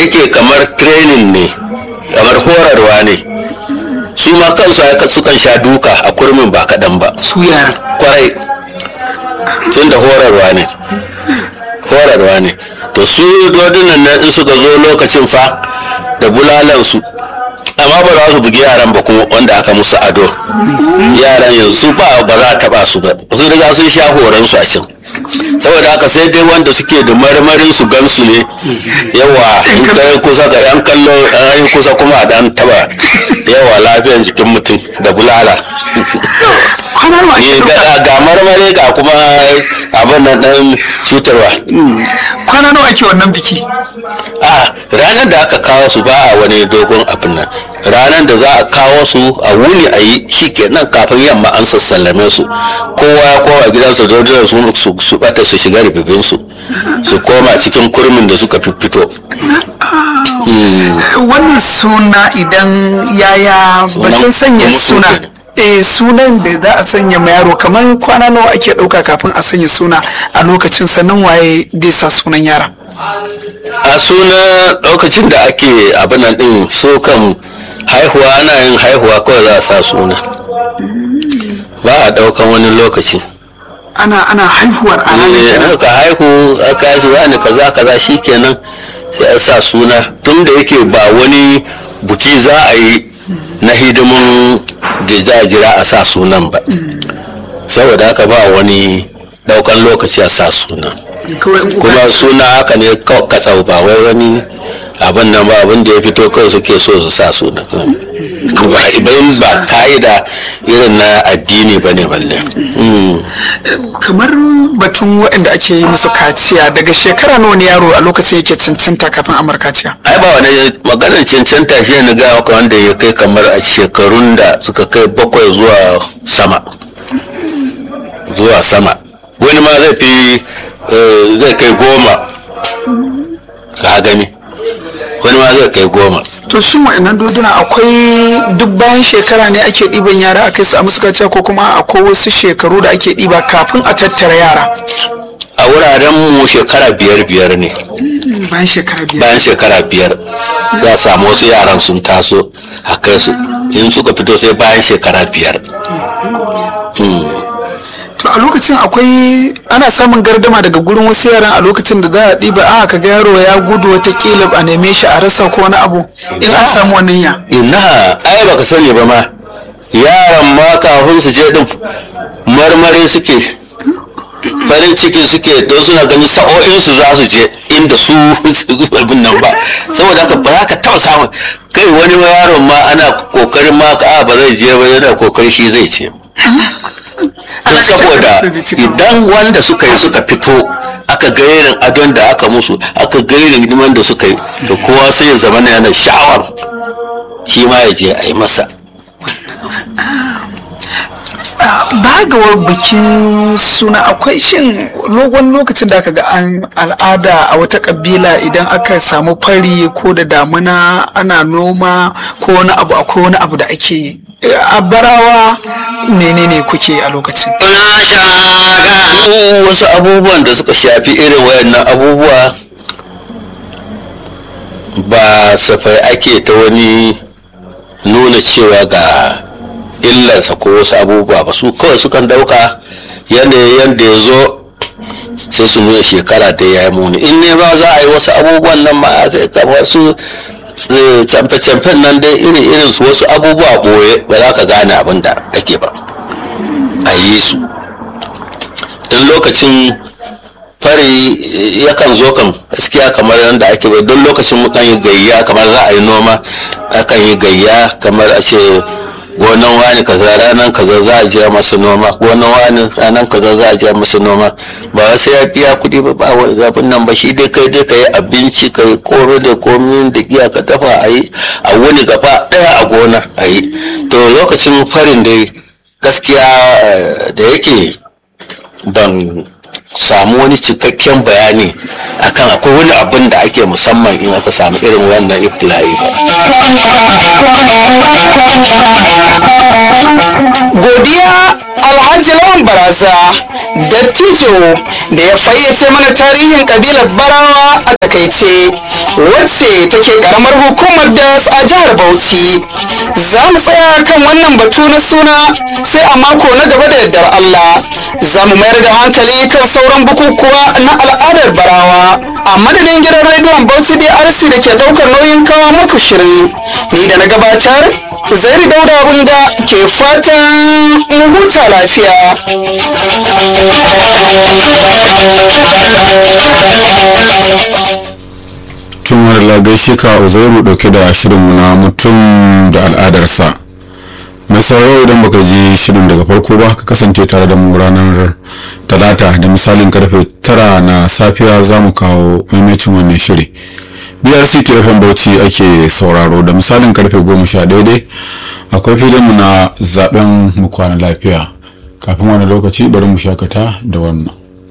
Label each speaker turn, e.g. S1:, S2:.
S1: yake kamar training ne kamar horarwa ne su ma kansu haka sukan sha duka a kurmin ba kaɗan ba
S2: su yaran
S1: kwarai tun da horarwa ne horarwa ne to su dodunan nan in suka zo lokacin fa da bulalansu amma ba za su bugi yaran ba kuma wanda aka musu ado yaran yanzu ba ba za a taba su ba su riga sun sha horon su a can saboda haka sai dai wanda suke da marmarin su gansu ne yawa in kai kusa ga yan kallo an yi kusa kuma a dan taba yawa lafiyar jikin mutum da bulala
S2: kwanar ma
S1: Eh, ga ga marmari ga kuma abin nan dan cutarwa
S2: kwana nawa ake wannan biki
S1: a ranar da aka kawo su ba a wani dogon abin nan ranar da za a kawo su a wuni a yi shi kenan kafin yamma an sassallame su kowa ya kowa gidansa dodon su su su bata su shiga ribibin su su koma cikin kurmin da suka fito
S2: wannan suna idan yaya batun sanya
S1: wani
S2: suna
S1: suna.
S2: eh sunan da za a sanya ma yaro kamar kwana nawa ake ɗauka kafin a sanya suna a lokacin sannan waye zai sa sunan yara
S1: a suna lokacin da ake abin nan din so kan haihuwa ana yin haihuwa kawai za a sa suna ba a daukan wani lokaci
S2: ana ana haihuwar a ranar
S1: Eh,
S2: kenan.
S1: aka haihu aka yi wani kaza kaza shikenan sai a sa suna tun da yake ba wani buki za a yi na hidimin da za a jira a sa sunan ba saboda haka ba wani daukan lokaci a sa sunan
S2: kawai in uba-
S1: kuma suna haka ne kawai katsau ba wai wani abin nan ba abin da ya fito kawai suke so su sa suna ba idan ba ka'ida irin na addini ba ne balle Mm.
S2: kamar batun waɗanda ake yi musu kaciya daga shekara nawa ne yaro a lokacin yake cancanta kafin amar kaciya
S1: ai ba wani maganar cancanta shi ne ga maka wanda ya kai kamar a shekarun da suka kai bakwai zuwa sama zuwa sama wani ma zai fi eh, zai kai goma ka gani wani ma zai kai goma
S2: to shin waɗannan doduna akwai duk bayan shekara ne ake ɗiban yara a kai su a musu kaciya ko kuma akwai wasu shekaru da ake ɗiba kafin a tattara yara
S1: a wuraren mu shekara biyar biyar ne
S2: bayan shekara biyar
S1: bayan shekara biyar za a samu wasu yaran sun taso a kai su in suka fito sai bayan shekara biyar
S2: to a lokacin akwai ana samun gardama daga gurin wasu yaran a lokacin da za a ɗiba a ka ga yaro ya gudu watakila a neme shi a rasa ko wani abu in an samu wannan ya
S1: ina ai baka sani ba ma yaran ma kafin su je din marmari suke farin ciki suke don suna ganin sa'o'insu za su je inda su abin nan ba saboda haka ba za ka taɓa samun kai wani ma yaron ma ana kokarin ma ka ba zai je ba yana kokari shi zai ce don saboda idan wanda suka yi suka fito aka ga irin adon da aka musu aka ga irin hidiman da suka yi to kowa sai ya zama na yana sha'awar shi ma ya je a yi masa
S2: ba ga wa bikin suna akwai shin logon lokacin da aka ga an al'ada a wata kabila idan aka samu fari ko da damuna ana noma ko wani abu akwai wani abu da ake yi a barawa menene kuke a lokacin
S1: Mu wasu abubuwan da suka shafi irin wayannan abubuwa ba safai ake ta wani nuna cewa ga illarsa ko wasu abubuwa ba su kawai sukan dauka yanayin yadda ya zo sai su nuna shekara da ya yi muni in ne ba za a yi wasu abubuwan nan ma sai kamar su eh, camfe-camfen nan dai iri irin su wasu abubuwa boye ba za ka gane abin da ake ba a yi su don lokacin fari eh, yakan zo kan gaskiya kamar yadda ake bai don lokacin mukan yi gayya kamar za a yi noma akan yi gayya kamar a ce gonan wani kaza ranar kaza za a je masa noma gonan wani ranar kaza za a je masa noma ba wai sai ya biya kuɗi ba ba wai abin nan ba shi dai kai dai ka yi abinci ka yi koro da komi da giya ka dafa a yi a wuni gaba ɗaya a gona a yi to lokacin farin dai gaskiya eh, da yake ban samu wani cikakken bayani akan akwai wani abin da ake musamman in aka samu irin wannan ibtila'i ba
S2: godiya alhaji lawan baraza dattijo da ya fayyace mana tarihin kabilar barawa a
S3: takaice wacce take karamar hukumar das a jihar bauchi za mu tsaya kan wannan batu na suna sai a mako na gaba da yardar allah za mu mayar da hankali kan sauran bukukuwa na al'adar barawa a madadin gidan rediyon bauchi drc da ke daukar nauyin kawo muku shirin ni da na gabatar zairi dauda bunga ke fatan in huta lafiya
S4: tun wani lagai ka uzairu dauke da shirinmu na mutum da al'adarsa mai sauraro idan baka ji shirin daga farko ba ka kasance tare da mu ranar talata da misalin karfe tara na safiya za mu kawo maimacin wannan shiri brc tfm bauchi ake sauraro da misalin karfe goma sha daidai akwai filinmu na zaben mu kwana lafiya kafin wani lokaci bari mu shakata da wannan